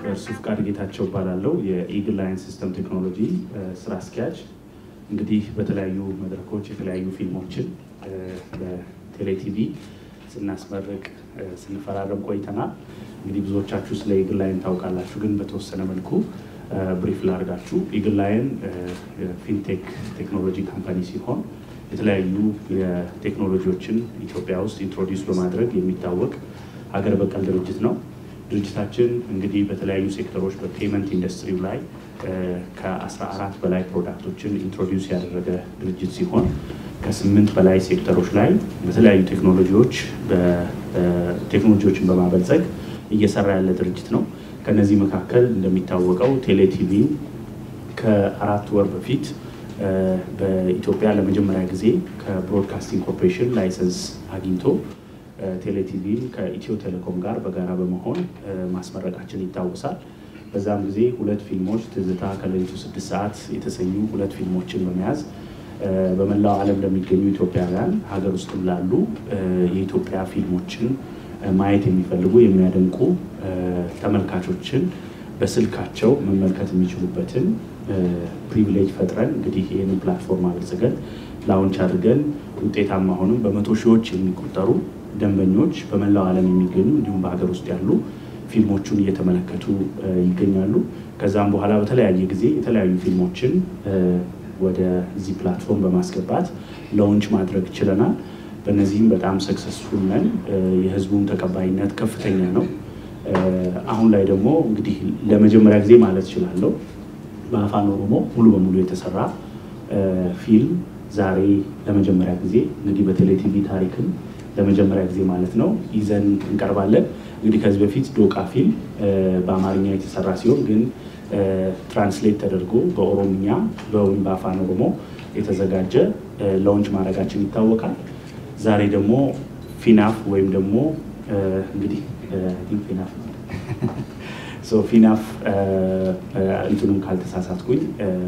በእርሱ ፍቃድ ጌታቸው እባላለሁ የኢግል ላይን ሲስተም ቴክኖሎጂ ስራ አስኪያጅ። እንግዲህ በተለያዩ መድረኮች የተለያዩ ፊልሞችን በቴሌቲቪ ስናስመርቅ ስንፈራረም ቆይተናል። እንግዲህ ብዙዎቻችሁ ስለ ኢግል ላይን ታውቃላችሁ፣ ግን በተወሰነ መልኩ ብሪፍ ላድርጋችሁ። ኢግል ላይን ፊንቴክ ቴክኖሎጂ ካምፓኒ ሲሆን የተለያዩ የቴክኖሎጂዎችን ኢትዮጵያ ውስጥ ኢንትሮዲውስ በማድረግ የሚታወቅ ሀገር በቀል ድርጅት ነው። ድርጅታችን እንግዲህ በተለያዩ ሴክተሮች በፔመንት ኢንዱስትሪው ላይ ከ14 በላይ ፕሮዳክቶችን ኢንትሮዲውስ ያደረገ ድርጅት ሲሆን ከስምንት በላይ ሴክተሮች ላይ በተለያዩ ቴክኖሎጂዎች ቴክኖሎጂዎችን በማበልጸግ እየሰራ ያለ ድርጅት ነው። ከነዚህ መካከል እንደሚታወቀው ቴሌቲቪ ከአራት ወር በፊት በኢትዮጵያ ለመጀመሪያ ጊዜ ከብሮድካስቲንግ ኮርፖሬሽን ላይሰንስ አግኝቶ ቴሌቲቪን ከኢትዮ ቴሌኮም ጋር በጋራ በመሆን ማስመረቃችን ይታወሳል። በዛም ጊዜ ሁለት ፊልሞች ትዝታ ከሌሊቱ ስድስት ሰዓት የተሰኙ ሁለት ፊልሞችን በመያዝ በመላው ዓለም ለሚገኙ ኢትዮጵያውያን ሀገር ውስጥም ላሉ የኢትዮጵያ ፊልሞችን ማየት የሚፈልጉ የሚያደንቁ ተመልካቾችን በስልካቸው መመልከት የሚችሉበትን ፕሪቪሌጅ ፈጥረን እንግዲህ ይህንን ፕላትፎርም አበልጽገን ላውንች አድርገን ውጤታማ ሆንም በመቶ ሺዎች የሚቆጠሩ ደንበኞች በመላው ዓለም የሚገኙ እንዲሁም በሀገር ውስጥ ያሉ ፊልሞቹን እየተመለከቱ ይገኛሉ። ከዛም በኋላ በተለያየ ጊዜ የተለያዩ ፊልሞችን ወደዚህ ፕላትፎርም በማስገባት ላውንች ማድረግ ችለናል። በእነዚህም በጣም ሰክሰስፉል ነን። የህዝቡም ተቀባይነት ከፍተኛ ነው። አሁን ላይ ደግሞ እንግዲህ ለመጀመሪያ ጊዜ ማለት እችላለሁ በአፋን ኦሮሞ ሙሉ በሙሉ የተሰራ ፊልም ዛሬ ለመጀመሪያ ጊዜ እንግዲህ በቴሌቲቪ ታሪክም ለመጀመሪያ ጊዜ ማለት ነው ይዘን እንቀርባለን። እንግዲህ ከዚህ በፊት ዶቃ ፊልም በአማርኛ የተሰራ ሲሆን ግን ትራንስሌት ተደርጎ በኦሮምኛ ወይም በአፋን ኦሮሞ የተዘጋጀ ላውንች ማድረጋችን ይታወቃል። ዛሬ ደግሞ ፊናፍ ወይም ደግሞ እንግዲህ ፊናፍ ፊናፍ እንትኑም ካልተሳሳትኩኝ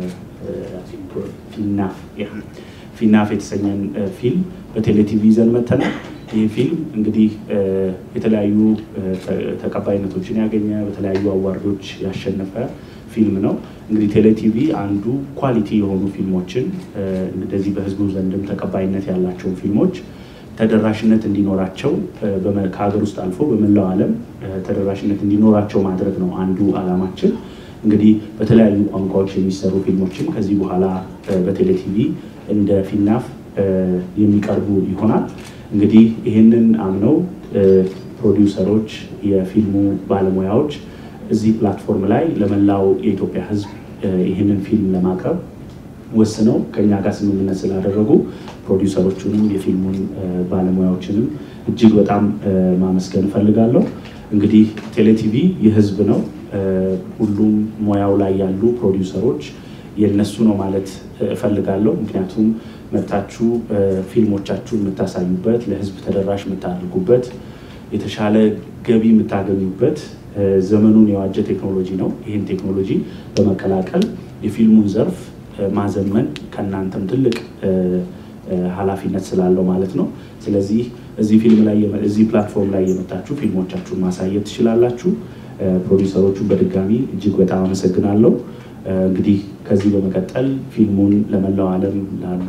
ፊናፍ ፊናፍ የተሰኘን ፊልም በቴሌቲቪ ይዘን መተናል። ይህ ፊልም እንግዲህ የተለያዩ ተቀባይነቶችን ያገኘ በተለያዩ አዋርዶች ያሸነፈ ፊልም ነው። እንግዲህ ቴሌቲቪ አንዱ ኳሊቲ የሆኑ ፊልሞችን እንደዚህ በህዝቡ ዘንድም ተቀባይነት ያላቸውን ፊልሞች ተደራሽነት እንዲኖራቸው ከሀገር ውስጥ አልፎ በመላው ዓለም ተደራሽነት እንዲኖራቸው ማድረግ ነው አንዱ ዓላማችን። እንግዲህ በተለያዩ ቋንቋዎች የሚሰሩ ፊልሞችም ከዚህ በኋላ በቴሌቲቪ እንደ ፊናፍ የሚቀርቡ ይሆናል። እንግዲህ ይህንን አምነው ፕሮዲውሰሮች፣ የፊልሙ ባለሙያዎች እዚህ ፕላትፎርም ላይ ለመላው የኢትዮጵያ ሕዝብ ይህንን ፊልም ለማቅረብ ወስነው ከኛ ጋር ስምምነት ስላደረጉ ፕሮዲውሰሮቹንም የፊልሙን ባለሙያዎችንም እጅግ በጣም ማመስገን እፈልጋለሁ። እንግዲህ ቴሌቲቪ የህዝብ ነው። ሁሉም ሙያው ላይ ያሉ ፕሮዲውሰሮች የነሱ ነው ማለት እፈልጋለሁ። ምክንያቱም መታችሁ ፊልሞቻችሁን የምታሳዩበት፣ ለህዝብ ተደራሽ የምታደርጉበት፣ የተሻለ ገቢ የምታገኙበት ዘመኑን የዋጀ ቴክኖሎጂ ነው። ይህን ቴክኖሎጂ በመቀላቀል የፊልሙን ዘርፍ ማዘመን ከእናንተም ትልቅ ኃላፊነት ስላለው ማለት ነው። ስለዚህ እዚህ ፊልም ላይ እዚህ ፕላትፎርም ላይ የመጣችሁ ፊልሞቻችሁን ማሳየት ትችላላችሁ። ፕሮዲውሰሮቹን በድጋሚ እጅግ በጣም አመሰግናለሁ። እንግዲህ ከዚህ በመቀጠል ፊልሙን ለመላው ዓለም ላሉ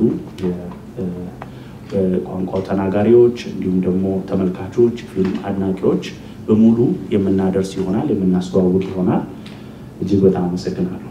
ቋንቋው ተናጋሪዎች እንዲሁም ደግሞ ተመልካቾች፣ ፊልም አድናቂዎች በሙሉ የምናደርስ ይሆናል፣ የምናስተዋውቅ ይሆናል። እጅግ በጣም አመሰግናለሁ።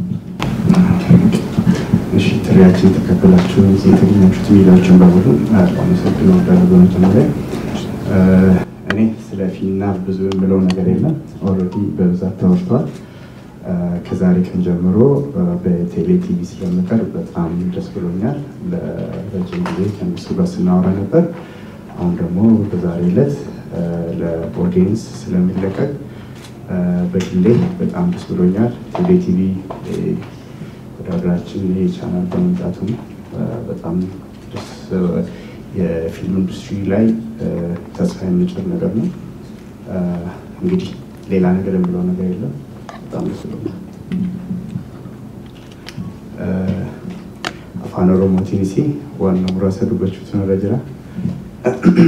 እሺ ጥሪያችን ተቀበላችሁ እዚህ የተገኛችሁት ሚዲያዎችን በሙሉ አመሰግን ወዳለሁ። በመጀመሪያ እኔ ስለ ፊናፍ ብዙ የምለው ነገር የለም። ኦልሬዲ በብዛት ተወርቷል። ከዛሬ ቀን ጀምሮ በቴሌ ቲቪ ስለምቀርብ በጣም ደስ ብሎኛል። ለረጅም ጊዜ ከእነሱ ጋር ስናወራ ነበር። አሁን ደግሞ በዛሬ ዕለት ለኦዲየንስ ስለሚለቀቅ በግሌ በጣም ደስ ብሎኛል። ቴሌ ቲቪ ወደ ሀገራችን ይህ ቻናል በመምጣቱም በጣም ደስ የፊልም ኢንዱስትሪ ላይ ተስፋ የሚጭር ነገር ነው። እንግዲህ ሌላ ነገር የምለው ነገር የለም። በጣም ደስ ብሎኛል። አፋን ኦሮሞ ቲኒሲ ዋና ሙራሰ ዱበቹት ነው ጅራ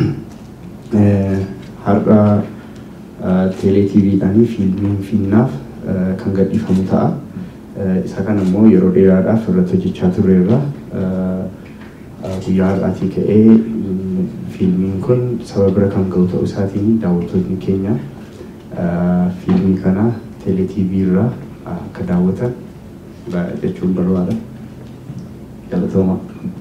har'a teeleetiiviidhaan fiilmiin finnaaf kan gadhiifamu ta'a. Isa kana immoo yeroo dheeraadhaaf irratti hojjechaa turreerra. Guyyaa har'aatii ka'ee fiilmiin kun saba bira kan ga'u ta'uu isaatiin daawwattoonni keenya fiilmii kana teeleetiivii irraa akka daawwatan jechuun barbaada. Galatooma.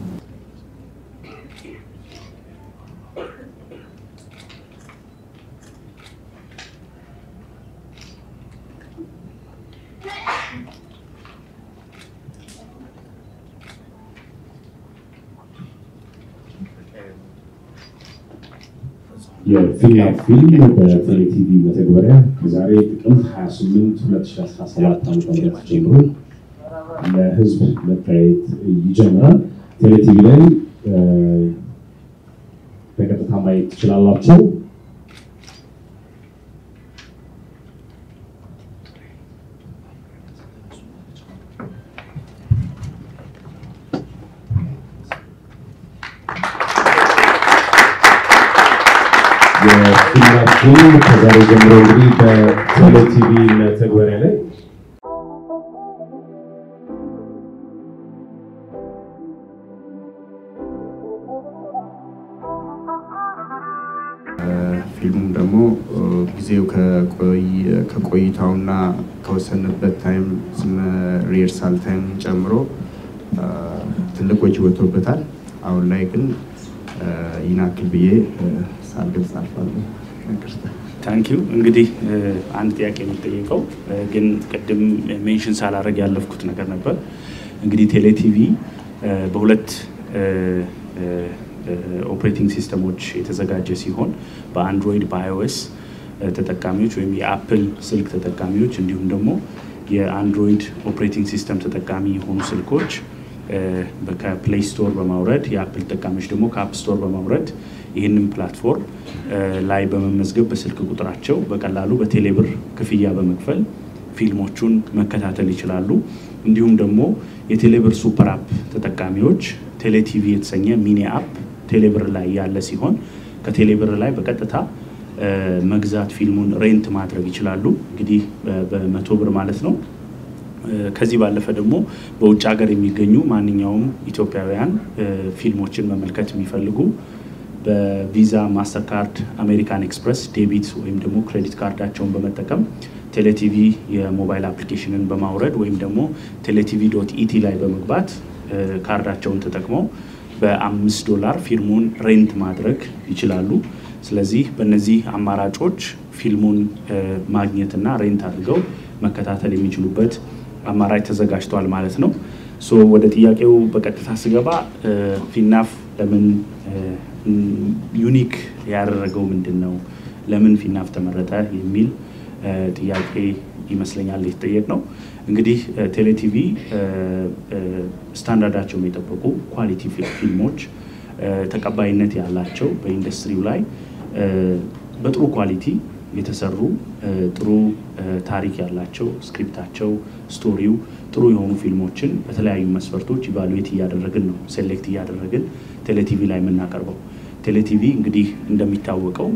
የፊልም ፊልም በቴሌቲቪ መተግበሪያ ከዛሬ ጥቅምት 28 2017 ዓ.ም ጀምሮ ለህዝብ መታየት ይጀምራል። ቴሌቲቪ ላይ በቀጥታ ማየት ትችላላችሁ። የፊልማችን ከዛሬ ጀምሮ እንግዲህ በቴሌቲቪ መተግበሪያ ላይ ፊልሙም ደግሞ ጊዜው ከቆይታውና ከወሰንበት ታይም ሪሄርሳል ታይም ጨምሮ ትልቅ ወጪ ወጥቶበታል። አሁን ላይ ግን ይናክል ብዬ ሳልገልጽ አልፋለሁ። ታንኪዩ እንግዲህ አንድ ጥያቄ የሚጠየቀው ግን ቅድም ሜንሽን ሳላረግ ያለፍኩት ነገር ነበር። እንግዲህ ቴሌቲቪ በሁለት ኦፕሬቲንግ ሲስተሞች የተዘጋጀ ሲሆን በአንድሮይድ በአይኦኤስ ተጠቃሚዎች ወይም የአፕል ስልክ ተጠቃሚዎች እንዲሁም ደግሞ የአንድሮይድ ኦፕሬቲንግ ሲስተም ተጠቃሚ የሆኑ ስልኮች ከፕሌይ ስቶር በማውረድ የአፕል ተጠቃሚዎች ደግሞ ከአፕ ስቶር በማውረድ ይህንን ፕላትፎርም ላይ በመመዝገብ በስልክ ቁጥራቸው በቀላሉ በቴሌብር ክፍያ በመክፈል ፊልሞቹን መከታተል ይችላሉ። እንዲሁም ደግሞ የቴሌብር ሱፐር አፕ ተጠቃሚዎች ቴሌቲቪ የተሰኘ ሚኒ አፕ ቴሌብር ላይ ያለ ሲሆን ከቴሌብር ላይ በቀጥታ መግዛት ፊልሙን ሬንት ማድረግ ይችላሉ። እንግዲህ በመቶ ብር ማለት ነው። ከዚህ ባለፈ ደግሞ በውጭ ሀገር የሚገኙ ማንኛውም ኢትዮጵያውያን ፊልሞችን መመልከት የሚፈልጉ በቪዛ ማስተርካርድ፣ አሜሪካን ኤክስፕረስ ዴቢት ወይም ደግሞ ክሬዲት ካርዳቸውን በመጠቀም ቴሌቲቪ የሞባይል አፕሊኬሽንን በማውረድ ወይም ደግሞ ቴሌቲቪ ዶት ኢቲ ላይ በመግባት ካርዳቸውን ተጠቅመው በአምስት ዶላር ፊልሙን ሬንት ማድረግ ይችላሉ። ስለዚህ በእነዚህ አማራጮች ፊልሙን ማግኘትና ሬንት አድርገው መከታተል የሚችሉበት አማራጭ ተዘጋጅቷል ማለት ነው። ሶ ወደ ጥያቄው በቀጥታ ስገባ ፊናፍ ለምን ዩኒክ ያደረገው ምንድን ነው? ለምን ፊናፍ ተመረጠ? የሚል ጥያቄ ይመስለኛል የተጠየቅ ነው። እንግዲህ ቴሌቲቪ ስታንዳርዳቸውን የጠበቁ ኳሊቲ ፊልሞች ተቀባይነት ያላቸው በኢንዱስትሪው ላይ በጥሩ ኳሊቲ የተሰሩ ጥሩ ታሪክ ያላቸው ስክሪፕታቸው፣ ስቶሪው ጥሩ የሆኑ ፊልሞችን በተለያዩ መስፈርቶች ኢቫሉዌት እያደረግን ነው ሴሌክት እያደረግን ቴሌቲቪ ላይ የምናቀርበው። ቴሌቲቪ እንግዲህ እንደሚታወቀው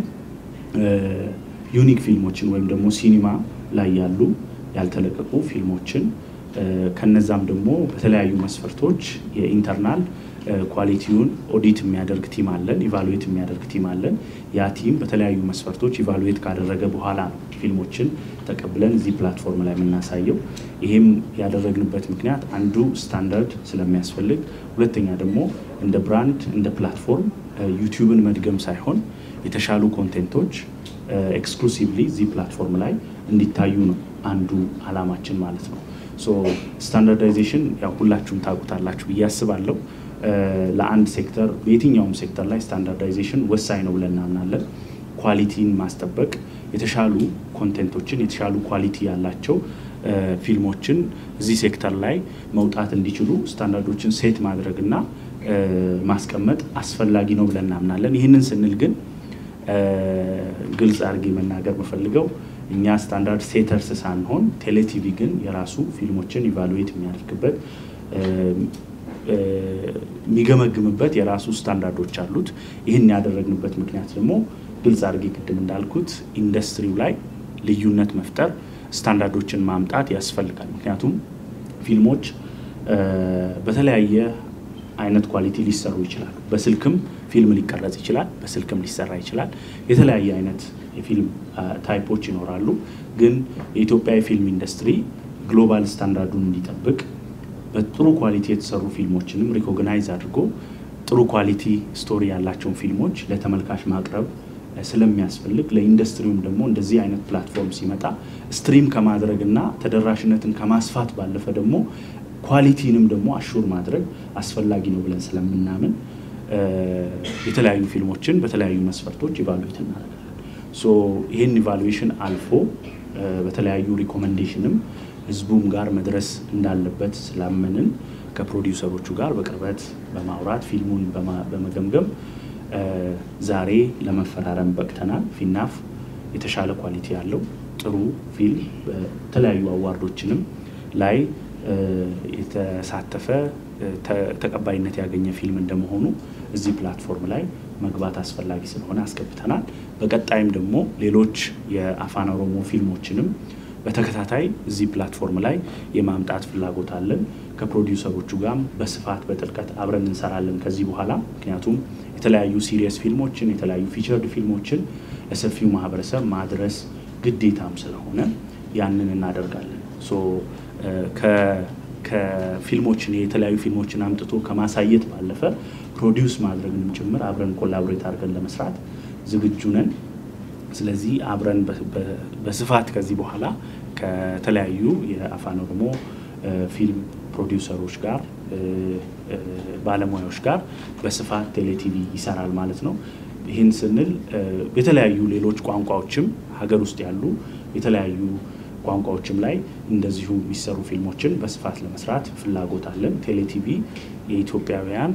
ዩኒክ ፊልሞችን ወይም ደግሞ ሲኒማ ላይ ያሉ ያልተለቀቁ ፊልሞችን ከነዛም ደግሞ በተለያዩ መስፈርቶች የኢንተርናል ኳሊቲውን ኦዲት የሚያደርግ ቲም አለን፣ ኢቫሉዌት የሚያደርግ ቲም አለን። ያ ቲም በተለያዩ መስፈርቶች ኢቫሉዌት ካደረገ በኋላ ነው ፊልሞችን ተቀብለን እዚህ ፕላትፎርም ላይ የምናሳየው። ይሄም ያደረግንበት ምክንያት አንዱ ስታንዳርድ ስለሚያስፈልግ፣ ሁለተኛ ደግሞ እንደ ብራንድ እንደ ፕላትፎርም ዩቲዩብን መድገም ሳይሆን የተሻሉ ኮንቴንቶች ኤክስክሉሲቭሊ እዚህ ፕላትፎርም ላይ እንዲታዩ ነው አንዱ አላማችን ማለት ነው። ሶ ስታንዳርዳይዜሽን ያው ሁላችሁም ታውቁታላችሁ ብዬ አስባለሁ። ለአንድ ሴክተር በየትኛውም ሴክተር ላይ ስታንዳርዳይዜሽን ወሳኝ ነው ብለን እናምናለን። ኳሊቲን ማስጠበቅ፣ የተሻሉ ኮንቴንቶችን የተሻሉ ኳሊቲ ያላቸው ፊልሞችን እዚህ ሴክተር ላይ መውጣት እንዲችሉ ስታንዳርዶችን ሴት ማድረግና ማስቀመጥ አስፈላጊ ነው ብለን እናምናለን። ይህንን ስንል ግን ግልጽ አድርጌ መናገር የምፈልገው እኛ ስታንዳርድ ሴተርስ ሳንሆን ቴሌቲቪ ግን የራሱ ፊልሞችን ኢቫሉዌት የሚያደርግበት የሚገመግምበት የራሱ ስታንዳርዶች አሉት። ይህን ያደረግንበት ምክንያት ደግሞ ግልጽ አድርጌ ቅድም እንዳልኩት ኢንዱስትሪው ላይ ልዩነት መፍጠር ስታንዳርዶችን ማምጣት ያስፈልጋል። ምክንያቱም ፊልሞች በተለያየ አይነት ኳሊቲ ሊሰሩ ይችላሉ። በስልክም ፊልም ሊቀረጽ ይችላል፣ በስልክም ሊሰራ ይችላል። የተለያየ አይነት የፊልም ታይፖች ይኖራሉ። ግን የኢትዮጵያ የፊልም ኢንዱስትሪ ግሎባል ስታንዳርዱን እንዲጠብቅ በጥሩ ኳሊቲ የተሰሩ ፊልሞችንም ሪኮግናይዝ አድርጎ ጥሩ ኳሊቲ ስቶሪ ያላቸውን ፊልሞች ለተመልካች ማቅረብ ስለሚያስፈልግ ለኢንዱስትሪውም ደግሞ እንደዚህ አይነት ፕላትፎርም ሲመጣ ስትሪም ከማድረግ እና ተደራሽነትን ከማስፋት ባለፈ ደግሞ ኳሊቲንም ደግሞ አሹር ማድረግ አስፈላጊ ነው ብለን ስለምናምን የተለያዩ ፊልሞችን በተለያዩ መስፈርቶች ኢቫሉዌት እናደርጋለን። ሶ ይህን ኢቫሉዌሽን አልፎ በተለያዩ ሪኮመንዴሽንም ህዝቡም ጋር መድረስ እንዳለበት ስላመንን ከፕሮዲውሰሮቹ ጋር በቅርበት በማውራት ፊልሙን በመገምገም ዛሬ ለመፈራረም በቅተናል። ፊናፍ የተሻለ ኳሊቲ ያለው ጥሩ ፊልም በተለያዩ አዋርዶችንም ላይ የተሳተፈ ተቀባይነት ያገኘ ፊልም እንደመሆኑ እዚህ ፕላትፎርም ላይ መግባት አስፈላጊ ስለሆነ አስገብተናል። በቀጣይም ደግሞ ሌሎች የአፋን ኦሮሞ ፊልሞችንም በተከታታይ እዚህ ፕላትፎርም ላይ የማምጣት ፍላጎት አለን። ከፕሮዲውሰሮቹ ጋርም በስፋት በጥልቀት አብረን እንሰራለን ከዚህ በኋላ ምክንያቱም የተለያዩ ሲሪየስ ፊልሞችን የተለያዩ ፊቸርድ ፊልሞችን ለሰፊው ማህበረሰብ ማድረስ ግዴታም ስለሆነ ያንን እናደርጋለን። ሶ ከፊልሞችን የተለያዩ ፊልሞችን አምጥቶ ከማሳየት ባለፈ ፕሮዲውስ ማድረግንም ጭምር አብረን ኮላቦሬት አድርገን ለመስራት ዝግጁ ነን። ስለዚህ አብረን በስፋት ከዚህ በኋላ ከተለያዩ የአፋን ኦሮሞ ፊልም ፕሮዲውሰሮች ጋር ባለሙያዎች ጋር በስፋት ቴሌቲቪ ይሰራል ማለት ነው። ይህን ስንል የተለያዩ ሌሎች ቋንቋዎችም ሀገር ውስጥ ያሉ የተለያዩ ቋንቋዎችም ላይ እንደዚሁ የሚሰሩ ፊልሞችን በስፋት ለመስራት ፍላጎት አለን። ቴሌቲቪ የኢትዮጵያውያን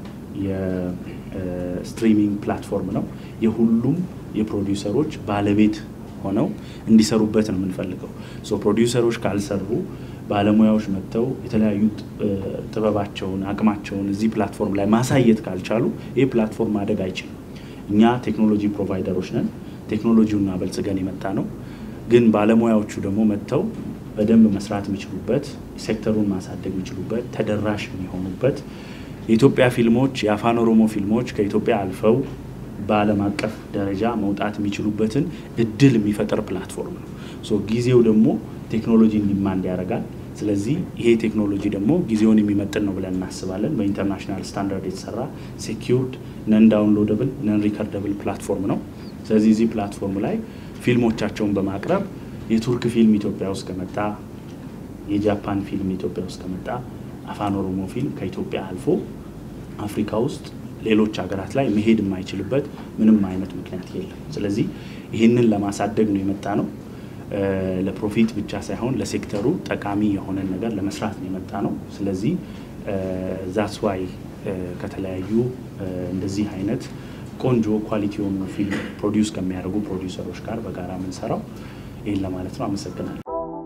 የስትሪሚንግ ፕላትፎርም ነው። የሁሉም የፕሮዲውሰሮች ባለቤት ሆነው እንዲሰሩበት ነው የምንፈልገው። ሶ ፕሮዲውሰሮች ካልሰሩ ባለሙያዎች መጥተው የተለያዩ ጥበባቸውን፣ አቅማቸውን እዚህ ፕላትፎርም ላይ ማሳየት ካልቻሉ ይህ ፕላትፎርም ማደግ አይችልም። እኛ ቴክኖሎጂ ፕሮቫይደሮች ነን። ቴክኖሎጂውን አበልጽገን የመጣ ነው። ግን ባለሙያዎቹ ደግሞ መጥተው በደንብ መስራት የሚችሉበት ሴክተሩን ማሳደግ የሚችሉበት ተደራሽ የሚሆኑበት የኢትዮጵያ ፊልሞች የአፋን ኦሮሞ ፊልሞች ከኢትዮጵያ አልፈው በዓለም አቀፍ ደረጃ መውጣት የሚችሉበትን እድል የሚፈጥር ፕላትፎርም ነው። ሶ ጊዜው ደግሞ ቴክኖሎጂ ዲማንድ ያደርጋል። ስለዚህ ይሄ ቴክኖሎጂ ደግሞ ጊዜውን የሚመጥን ነው ብለን እናስባለን። በኢንተርናሽናል ስታንዳርድ የተሰራ ሴኪውርድ ነን ዳውንሎደብል ነን ሪከርደብል ፕላትፎርም ነው። ስለዚህ እዚህ ፕላትፎርም ላይ ፊልሞቻቸውን በማቅረብ የቱርክ ፊልም ኢትዮጵያ ውስጥ ከመጣ፣ የጃፓን ፊልም ኢትዮጵያ ውስጥ ከመጣ፣ አፋን ኦሮሞ ፊልም ከኢትዮጵያ አልፎ አፍሪካ ውስጥ ሌሎች ሀገራት ላይ መሄድ የማይችልበት ምንም አይነት ምክንያት የለም። ስለዚህ ይህንን ለማሳደግ ነው የመጣ ነው። ለፕሮፊት ብቻ ሳይሆን ለሴክተሩ ጠቃሚ የሆነን ነገር ለመስራት ነው የመጣ ነው። ስለዚህ ዛትስ ዋይ ከተለያዩ እንደዚህ አይነት ቆንጆ ኳሊቲ የሆኑ ፊልም ፕሮዲውስ ከሚያደርጉ ፕሮዲውሰሮች ጋር በጋራ የምንሰራው ይህን ለማለት ነው። አመሰግናለሁ።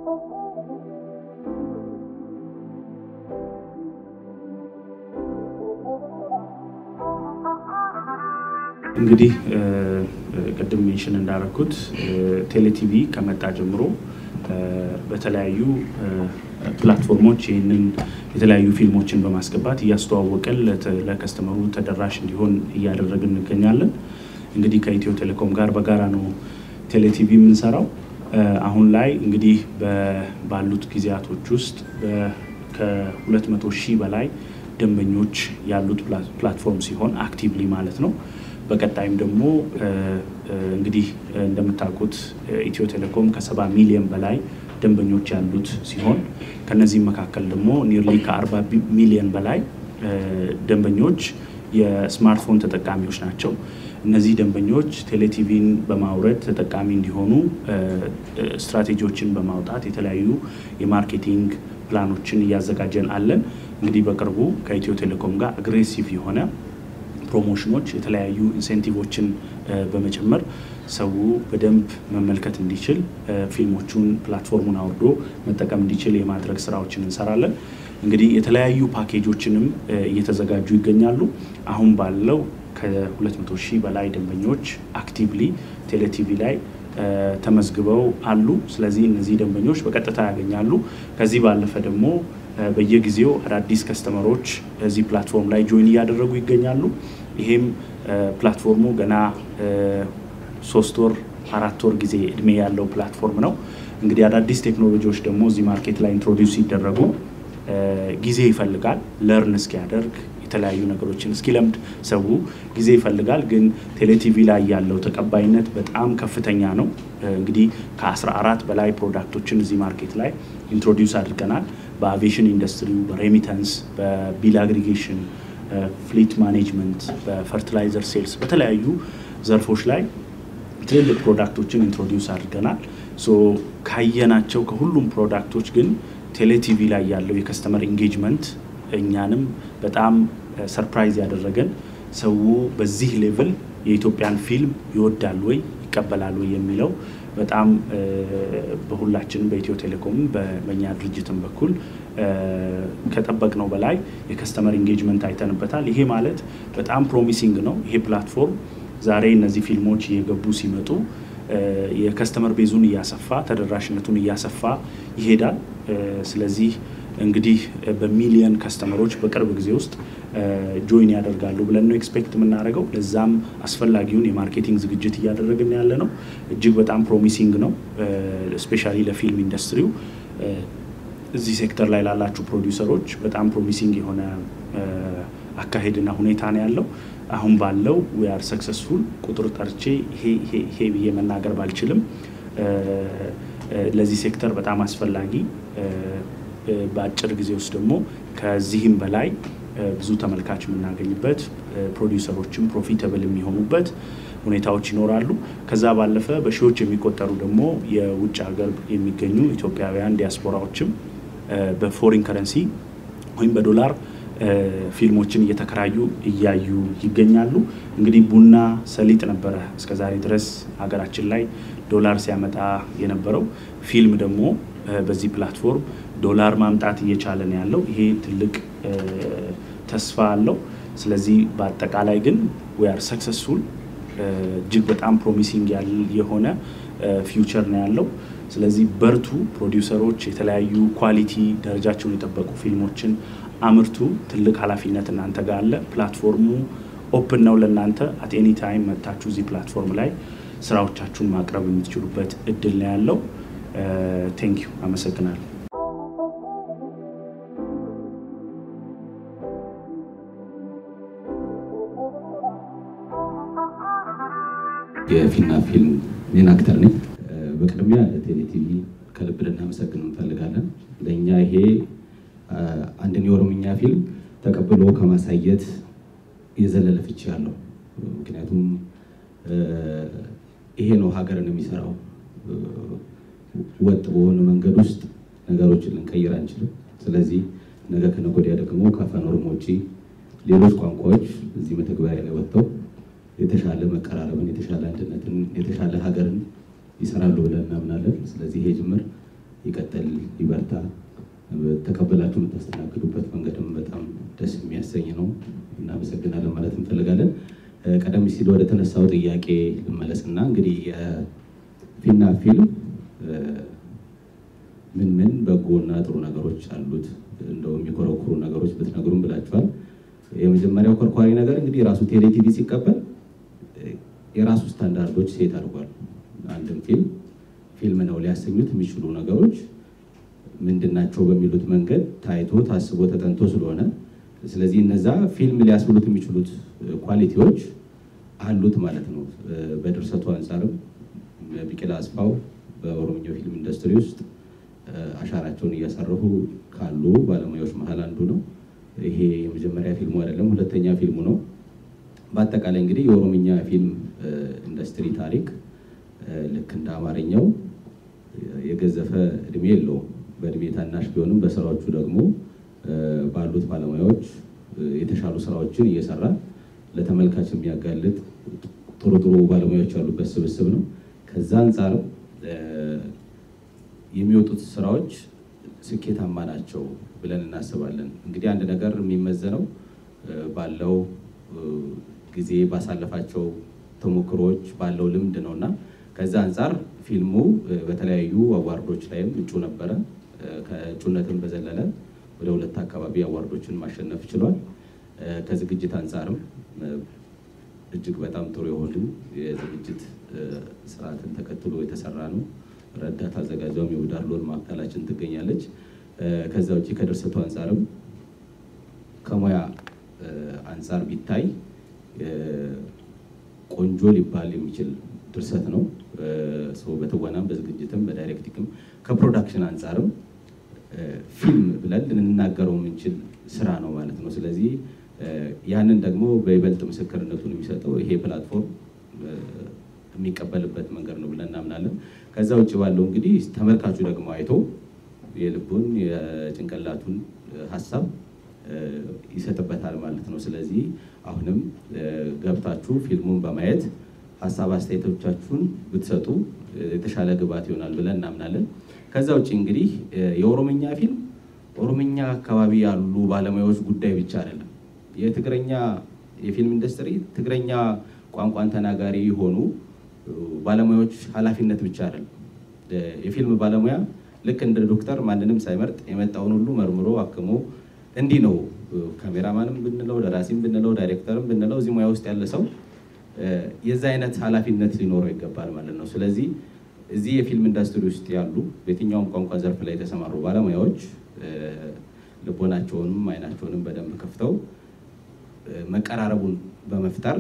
እንግዲህ ቅድም ሜንሽን እንዳደረኩት ቴሌቲቪ ከመጣ ጀምሮ በተለያዩ ፕላትፎርሞች ይህንን የተለያዩ ፊልሞችን በማስገባት እያስተዋወቀን ለከስተመሩ ተደራሽ እንዲሆን እያደረግን እንገኛለን። እንግዲህ ከኢትዮ ቴሌኮም ጋር በጋራ ነው ቴሌቲቪ የምንሰራው። አሁን ላይ እንግዲህ ባሉት ጊዜያቶች ውስጥ ከ200 ሺህ በላይ ደንበኞች ያሉት ፕላትፎርም ሲሆን አክቲቭሊ ማለት ነው። በቀጣይም ደግሞ እንግዲህ እንደምታውቁት ኢትዮ ቴሌኮም ከሰባ ሚሊዮን በላይ ደንበኞች ያሉት ሲሆን ከነዚህም መካከል ደግሞ ኒርሊ ከአርባ ሚሊዮን በላይ ደንበኞች የስማርትፎን ተጠቃሚዎች ናቸው። እነዚህ ደንበኞች ቴሌቲቪን በማውረድ ተጠቃሚ እንዲሆኑ ስትራቴጂዎችን በማውጣት የተለያዩ የማርኬቲንግ ፕላኖችን እያዘጋጀን አለን። እንግዲህ በቅርቡ ከኢትዮ ቴሌኮም ጋር አግሬሲቭ የሆነ ፕሮሞሽኖች የተለያዩ ኢንሴንቲቮችን በመጨመር ሰው በደንብ መመልከት እንዲችል ፊልሞቹን ፕላትፎርሙን አውርዶ መጠቀም እንዲችል የማድረግ ስራዎችን እንሰራለን። እንግዲህ የተለያዩ ፓኬጆችንም እየተዘጋጁ ይገኛሉ። አሁን ባለው ከ200 ሺህ በላይ ደንበኞች አክቲቭሊ ቴሌቲቪ ላይ ተመዝግበው አሉ። ስለዚህ እነዚህ ደንበኞች በቀጥታ ያገኛሉ። ከዚህ ባለፈ ደግሞ በየጊዜው አዳዲስ ከስተመሮች እዚህ ፕላትፎርም ላይ ጆይን እያደረጉ ይገኛሉ። ይሄም ፕላትፎርሙ ገና ሶስት ወር አራት ወር ጊዜ እድሜ ያለው ፕላትፎርም ነው። እንግዲህ አዳዲስ ቴክኖሎጂዎች ደግሞ እዚህ ማርኬት ላይ ኢንትሮዲውስ ሲደረጉ ጊዜ ይፈልጋል ለርን እስኪያደርግ የተለያዩ ነገሮችን እስኪለምድ ሰው ጊዜ ይፈልጋል። ግን ቴሌቲቪ ላይ ያለው ተቀባይነት በጣም ከፍተኛ ነው። እንግዲህ ከ14 በላይ ፕሮዳክቶችን እዚህ ማርኬት ላይ ኢንትሮዲውስ አድርገናል። በአቪዬሽን ኢንዱስትሪ፣ በሬሚታንስ፣ በቢል አግሪጌሽን፣ ፍሊት ማኔጅመንት፣ በፈርቲላይዘር ሴልስ፣ በተለያዩ ዘርፎች ላይ ትልልቅ ፕሮዳክቶችን ኢንትሮዲውስ አድርገናል። ሶ ካየናቸው ከሁሉም ፕሮዳክቶች ግን ቴሌቲቪ ላይ ያለው የከስተመር ኢንጌጅመንት እኛንም በጣም ሰርፕራይዝ ያደረገን ሰው በዚህ ሌቭል የኢትዮጵያን ፊልም ይወዳል ወይ ይቀበላል ወይ የሚለው በጣም በሁላችንም በኢትዮ ቴሌኮም በእኛ ድርጅትም በኩል ከጠበቅነው በላይ የከስተመር ኢንጌጅመንት አይተንበታል። ይሄ ማለት በጣም ፕሮሚሲንግ ነው። ይሄ ፕላትፎርም ዛሬ እነዚህ ፊልሞች እየገቡ ሲመጡ የከስተመር ቤዙን እያሰፋ ተደራሽነቱን እያሰፋ ይሄዳል። ስለዚህ እንግዲህ በሚሊየን ከስተመሮች በቅርብ ጊዜ ውስጥ ጆይን ያደርጋሉ ብለን ነው ኤክስፔክት የምናደርገው። ለዛም አስፈላጊውን የማርኬቲንግ ዝግጅት እያደረግን ያለ ነው። እጅግ በጣም ፕሮሚሲንግ ነው። ስፔሻሊ ለፊልም ኢንዱስትሪው እዚህ ሴክተር ላይ ላላችሁ ፕሮዲውሰሮች በጣም ፕሮሚሲንግ የሆነ አካሄድና ሁኔታ ነው ያለው። አሁን ባለው ዊ አር ሰክሰስፉል ቁጥር ጠርቼ ይሄ ብዬ መናገር ባልችልም ለዚህ ሴክተር በጣም አስፈላጊ በአጭር ጊዜ ውስጥ ደግሞ ከዚህም በላይ ብዙ ተመልካች የምናገኝበት ፕሮዲውሰሮችም ፕሮፊተብል የሚሆኑበት ሁኔታዎች ይኖራሉ። ከዛ ባለፈ በሺዎች የሚቆጠሩ ደግሞ የውጭ ሀገር የሚገኙ ኢትዮጵያውያን ዲያስፖራዎችም በፎሪን ከረንሲ ወይም በዶላር ፊልሞችን እየተከራዩ እያዩ ይገኛሉ። እንግዲህ ቡና፣ ሰሊጥ ነበረ እስከዛሬ ድረስ ሀገራችን ላይ ዶላር ሲያመጣ የነበረው። ፊልም ደግሞ በዚህ ፕላትፎርም ዶላር ማምጣት እየቻለ ነው ያለው። ይሄ ትልቅ ተስፋ አለው። ስለዚህ በአጠቃላይ ግን ዊ አር ሰክሰስፉል እጅግ በጣም ፕሮሚሲንግ የሆነ ፊውቸር ነው ያለው። ስለዚህ በርቱ ፕሮዲውሰሮች፣ የተለያዩ ኳሊቲ ደረጃቸውን የጠበቁ ፊልሞችን አምርቱ። ትልቅ ኃላፊነት እናንተ ጋር አለ። ፕላትፎርሙ ኦፕን ነው ለእናንተ። አት ኤኒ ታይም መጥታችሁ እዚህ ፕላትፎርም ላይ ስራዎቻችሁን ማቅረብ የምትችሉበት እድል ነው ያለው። ቴንክ ዩ አመሰግናለሁ። የፊና ፊልም ሜን አክተር ነኝ። በቅድሚያ ለቴሌቲቪ ከልብ ልናመሰግን እንፈልጋለን። ለእኛ ይሄ አንድን የኦሮምኛ ፊልም ተቀብሎ ከማሳየት የዘለለ ፍቺ ያለው ምክንያቱም ይሄ ነው ሀገርን የሚሰራው። ወጥ በሆነ መንገድ ውስጥ ነገሮችን ልንቀይር አንችልም። ስለዚህ ነገ ከነገ ወዲያ ደግሞ ከአፋን ኦሮሞ ውጪ ሌሎች ቋንቋዎች እዚህ መተግበሪያ ላይ ወጥተው የተሻለ መቀራረብን፣ የተሻለ አንድነትን፣ የተሻለ ሀገርን ይሰራሉ ብለን እናምናለን። ስለዚህ ይሄ ጅምር ይቀጥል፣ ይበርታ። ተቀበላችሁ የምታስተናግዱበት መንገድም በጣም ደስ የሚያሰኝ ነው። እናመሰግናለን ማለት እንፈልጋለን። ቀደም ሲል ወደ ተነሳው ጥያቄ ልመለስና እንግዲህ የፊና ፊልም ምን ምን በጎና ጥሩ ነገሮች አሉት እንደው የሚኮረኩሩ ነገሮች ብትነግሩም ብላችኋል። የመጀመሪያው ኮርኳሪ ነገር እንግዲህ የራሱ ቴሌቲቪ ሲቀበል የራሱ ስታንዳርዶች ሴት አድርጓል። አንድም ፊልም ፊልም ነው ሊያሰኙት የሚችሉ ነገሮች ምንድናቸው በሚሉት መንገድ ታይቶ ታስቦ ተጠንቶ ስለሆነ ስለዚህ እነዛ ፊልም ሊያስብሉት የሚችሉት ኳሊቲዎች አሉት ማለት ነው። በድርሰቱ አንጻርም ቢቂላ አስፋው በኦሮምኛው ፊልም ኢንዱስትሪ ውስጥ አሻራቸውን እያሳረፉ ካሉ ባለሙያዎች መሀል አንዱ ነው። ይሄ የመጀመሪያ ፊልሙ አይደለም፣ ሁለተኛ ፊልሙ ነው። በአጠቃላይ እንግዲህ የኦሮምኛ ፊልም ኢንዱስትሪ ታሪክ ልክ እንደ አማርኛው የገዘፈ እድሜ የለውም። በእድሜ ታናሽ ቢሆንም በስራዎቹ ደግሞ ባሉት ባለሙያዎች የተሻሉ ስራዎችን እየሰራ ለተመልካች የሚያጋልጥ ጥሩ ጥሩ ባለሙያዎች ያሉበት ስብስብ ነው። ከዛ አንጻር የሚወጡት ስራዎች ስኬታማ ናቸው ብለን እናስባለን። እንግዲህ አንድ ነገር የሚመዘነው ባለው ጊዜ ባሳለፋቸው ተሞክሮዎች ባለው ልምድ ነው እና ከዛ አንጻር ፊልሙ በተለያዩ አዋርዶች ላይም እጩ ነበረ። ከእጩነትም በዘለለ ወደ ሁለት አካባቢ አዋርዶችን ማሸነፍ ችሏል። ከዝግጅት አንጻርም እጅግ በጣም ጥሩ የሆኑ የዝግጅት ስርዓትን ተከትሎ የተሰራ ነው። ረዳት አዘጋጇም የውዳር ሎን ማዕከላችን ትገኛለች። ከዛ ውጭ ከድርሰቱ አንጻርም ከሙያ አንጻር ቢታይ ቆንጆ ሊባል የሚችል ድርሰት ነው። በትወናም በዝግጅትም በዳይሬክቲክም ከፕሮዳክሽን አንጻርም ፊልም ብለን ልንናገረው የምንችል ስራ ነው ማለት ነው። ስለዚህ ያንን ደግሞ በይበልጥ ምስክርነቱን የሚሰጠው ይሄ ፕላትፎርም የሚቀበልበት መንገድ ነው ብለን እናምናለን። ከዛ ውጭ ባለው እንግዲህ ተመልካቹ ደግሞ አይቶ የልቡን የጭንቅላቱን ሀሳብ ይሰጥበታል ማለት ነው። ስለዚህ አሁንም ገብታችሁ ፊልሙን በማየት ሀሳብ አስተያየቶቻችሁን ብትሰጡ የተሻለ ግብዓት ይሆናል ብለን እናምናለን። ከዛ ውጭ እንግዲህ የኦሮምኛ ፊልም ኦሮምኛ አካባቢ ያሉ ባለሙያዎች ጉዳይ ብቻ አይደለም። የትግረኛ የፊልም ኢንዱስትሪ ትግረኛ ቋንቋን ተናጋሪ የሆኑ ባለሙያዎች ኃላፊነት ብቻ አይደለም። የፊልም ባለሙያ ልክ እንደ ዶክተር ማንንም ሳይመርጥ የመጣውን ሁሉ መርምሮ አክሞ እንዲህ ነው ካሜራማንም ብንለው ደራሲም ብንለው ዳይሬክተርም ብንለው እዚህ ሙያ ውስጥ ያለ ሰው የዛ አይነት ኃላፊነት ሊኖረው ይገባል ማለት ነው። ስለዚህ እዚህ የፊልም ኢንዱስትሪ ውስጥ ያሉ በየትኛውም ቋንቋ ዘርፍ ላይ የተሰማሩ ባለሙያዎች ልቦናቸውንም አይናቸውንም በደንብ ከፍተው መቀራረቡን በመፍጠር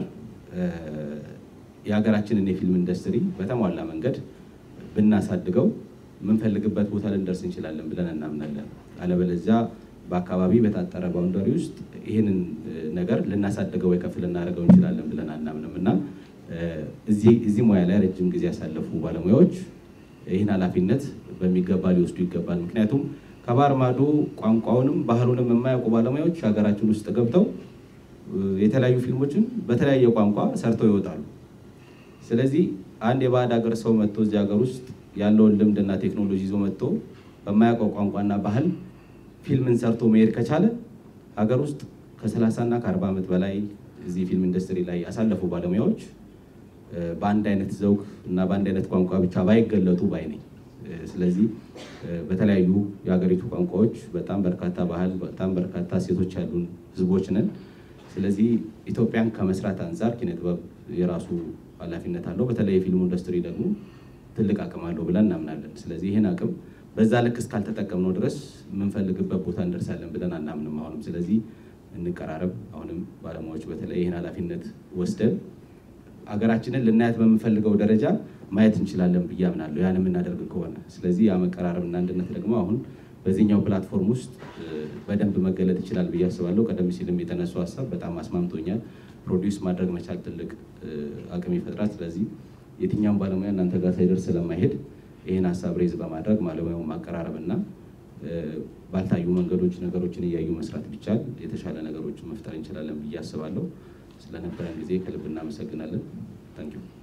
የሀገራችንን የፊልም ኢንዱስትሪ በተሟላ መንገድ ብናሳድገው የምንፈልግበት ቦታ ልንደርስ እንችላለን ብለን እናምናለን። አለበለዚያ በአካባቢ በታጠረ ባውንደሪ ውስጥ ይህንን ነገር ልናሳድገው ወይ ከፍ ልናደርገው እንችላለን ብለን አናምንም እና እዚህ ሙያ ላይ ረጅም ጊዜ ያሳለፉ ባለሙያዎች ይህን ኃላፊነት በሚገባ ሊወስዱ ይገባል። ምክንያቱም ከባህር ማዶ ቋንቋውንም ባህሉንም የማያውቁ ባለሙያዎች ሀገራችን ውስጥ ገብተው የተለያዩ ፊልሞችን በተለያየ ቋንቋ ሰርተው ይወጣሉ። ስለዚህ አንድ የባዕድ ሀገር ሰው መጥቶ እዚህ ሀገር ውስጥ ያለውን ልምድና ቴክኖሎጂ ይዞ መጥቶ በማያውቀው ቋንቋና ባህል ፊልምን ሰርቶ መሄድ ከቻለ ሀገር ውስጥ ከ30 እና ከ40 ዓመት በላይ እዚህ ፊልም ኢንዱስትሪ ላይ ያሳለፉ ባለሙያዎች በአንድ አይነት ዘውግ እና በአንድ አይነት ቋንቋ ብቻ ባይገለጡ ባይ ነኝ። ስለዚህ በተለያዩ የሀገሪቱ ቋንቋዎች በጣም በርካታ ባህል፣ በጣም በርካታ ሴቶች ያሉን ህዝቦች ነን። ስለዚህ ኢትዮጵያን ከመስራት አንጻር ኪነጥበብ የራሱ ኃላፊነት አለው። በተለይ የፊልሙ ኢንዱስትሪ ደግሞ ትልቅ አቅም አለው ብለን እናምናለን። ስለዚህ ይህን አቅም በዛ ልክ እስካልተጠቀምነው ድረስ የምንፈልግበት ቦታ እንደርሳለን ብለን አናምንም። አሁንም ስለዚህ እንቀራረብ። አሁንም ባለሙያዎች በተለይ ይህን ኃላፊነት ወስደን ሀገራችንን ልናያት በምንፈልገው ደረጃ ማየት እንችላለን ብዬ አምናለሁ፣ ያን የምናደርግ ከሆነ። ስለዚህ ያ መቀራረብና አንድነት ደግሞ አሁን በዚህኛው ፕላትፎርም ውስጥ በደንብ መገለጥ ይችላል ብዬ አስባለሁ። ቀደም ሲልም የተነሱ ሀሳብ በጣም አስማምቶኛል። ፕሮዲውስ ማድረግ መቻል ትልቅ አቅም ይፈጥራል። ስለዚህ የትኛውም ባለሙያ እናንተ ጋር ሳይደርስ ስለማይሄድ ይህን ሀሳብ ሬዝ በማድረግ ባለሙያውን ማቀራረብና ባልታዩ መንገዶች ነገሮችን እያዩ መስራት ቢቻል የተሻለ ነገሮችን መፍጠር እንችላለን ብዬ አስባለሁ። ስለነበረን ጊዜ ከልብ እናመሰግናለን። ታንኪዩ